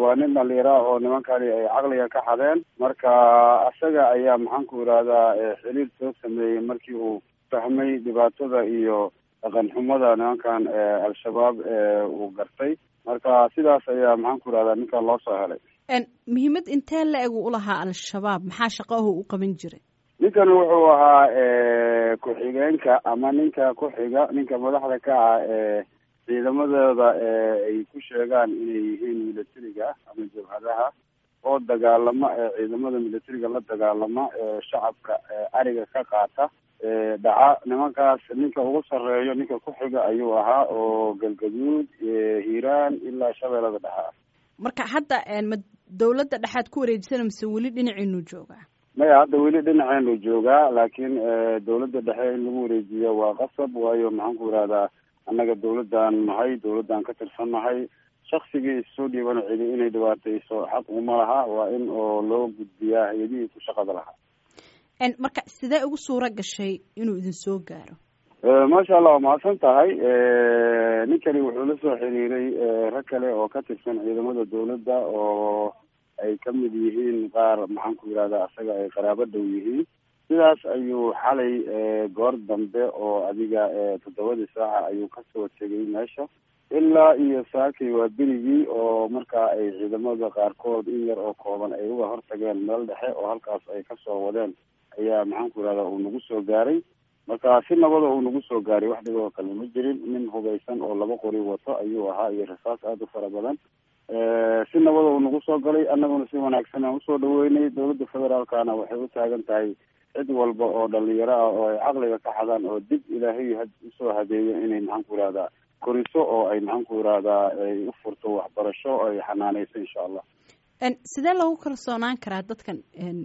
waa nin dhalinyaro ah oo nimankani ay caqliga ka xadeen marka isaga ayaa maxaan ku yidhahdaa xiriir soo sameeyey markii uu fahmay dhibaatada iyo dhaqan xumada nimankan al-shabaab uu gartay marka sidaas ayaa maxaan ku yidhahdaa ninkan loo soo helay muhiimad intee la eg u lahaa al-shabaab maxaa shaqahu u qaban jiray ninkan wuxuu ahaa ku-xigeenka ama ninka ku-xiga ninka madaxda ka ah ee ciidamadooda ay ku sheegaan inay yihiin militariga ama jabhadaha oo dagaalama ciidamada militariga la dagaalama shacabka ariga ka qaata dhaca nimankaas ninka ugu sarreeyo ninka ku-xiga ayuu ahaa oo galgaduud hiiraan ilaa shabeellada dhexe ah marka hadda ma dawladda dhexaad ku wareejisana mise weli dhinaciinu joogaa maya hadda weli dhinaceenu joogaa laakiin dawladda dhexe in lagu wareejiyo waa qasab waayo maxaan ku yidhahdaa annaga dawladdan nahay dawladdan ka tirsan nahay shaksigii issoo dhiibana cidi inay dhibaatayso xaq uma laha waa in oo loo gudbiyaa hay-adihii ku shaqada lahaa marka sidee ugu suura gashay inuu idin soo gaaro maasha allah waa mahadsan tahay ninkani wuxuu la soo xiriiray rag kale oo ka tirsan ciidamada dawladda oo ay ka mid yihiin qaar maxaan ku yidhahdaa asaga ay qaraabo dhow yihiin sidaas ayuu xalay goor dambe oo adiga toddobadii saaca ayuu kasoo tegay meesha ilaa iyo saakay waa berigii oo markaa ay ciidamada qaarkood in yar oo kooban ay uga hortageen meel dhexe oo halkaas ay kasoo wadeen ayaa maxaan ku yidhahdaa uu nagu soo gaaray marka si nabada uu nagu soo gaaray wax dhiboo kale ma jirin nin hubaysan oo laba qori wato ayuu ahaa iyo rasaas aada u fara badan si nabada uu nagu soo galay annaguna si wanaagsan aan usoo dhaweynay dawladda federaalkana waxay u taagan tahay cid walba oo dhalinyaro ah oo ay caqliga ka xadaan oo dib ilaahay usoo hadeeyo inay maxaan ku yidhahdaa koriso oo ay maxaan ku yidhahdaa ay u furto waxbarasho oo ay xanaaneyso insha allah sidee lagu kalsoonaan karaa dadkan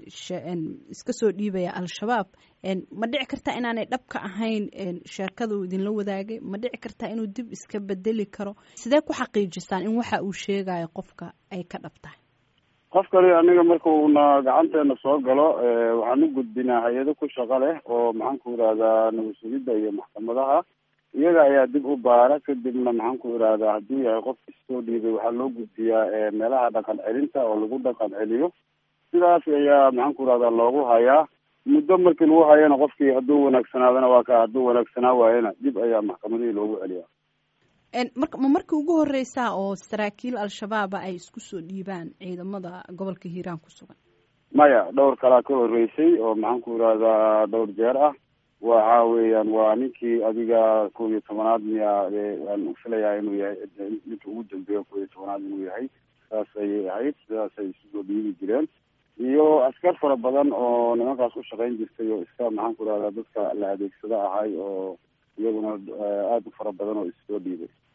iska soo dhiibaya al-shabaab ma dhici kartaa inaanay dhabka ahayn sheekada uu idinla wadaagay ma dhici kartaa inuu dib iska bedeli karo sidee ku xaqiijisaan in waxa uu sheegayo qofka ay ka dhab tahay qofkani aniga marka uuna gacanteena soo galo waxaan u gudbinaa hay-ado ku shaqo leh oo maxaan ku yidhahdaa nabad sugidda iyo maxkamadaha iyaga ayaa dib u baara kadibna maxaan ku idhahdaa hadduu yahay qof isoo dhiibay waxaa loo gudbiyaa meelaha dhaqan celinta oo lagu dhaqan celiyo sidaas ayaa maxaan ku idhahdaa loogu hayaa muddo markii lagu hayana qofkii hadduu wanaagsanaadana waa ka hadduu wanaagsanaa waayana dib ayaa maxkamadihii loogu celiyaa marka ma markii ugu horeysaa oo saraakiil al-shabaaba ay isku soo dhiibaan ciidamada gobolka hiiraan ku sugan maya dhowr kalaa ka horeysay oo maxaan ku idhahdaa dhowr jeer ah waxa weeyaan waa ninkii adiga kow iyo tobanaad miya waan filayaa inuu yahay ninka ugu dambeeya kow iyo tobanaad inuu yahay saas ayay ahayd sidaasay isu soo dhiibi jireen iyo askar fara badan oo nimankaas u shaqayn jirtay oo iska maxaan ku idhahdaa dadka la adeegsado ahay oo iyaguna aada u fara badan oo issoo dhiibay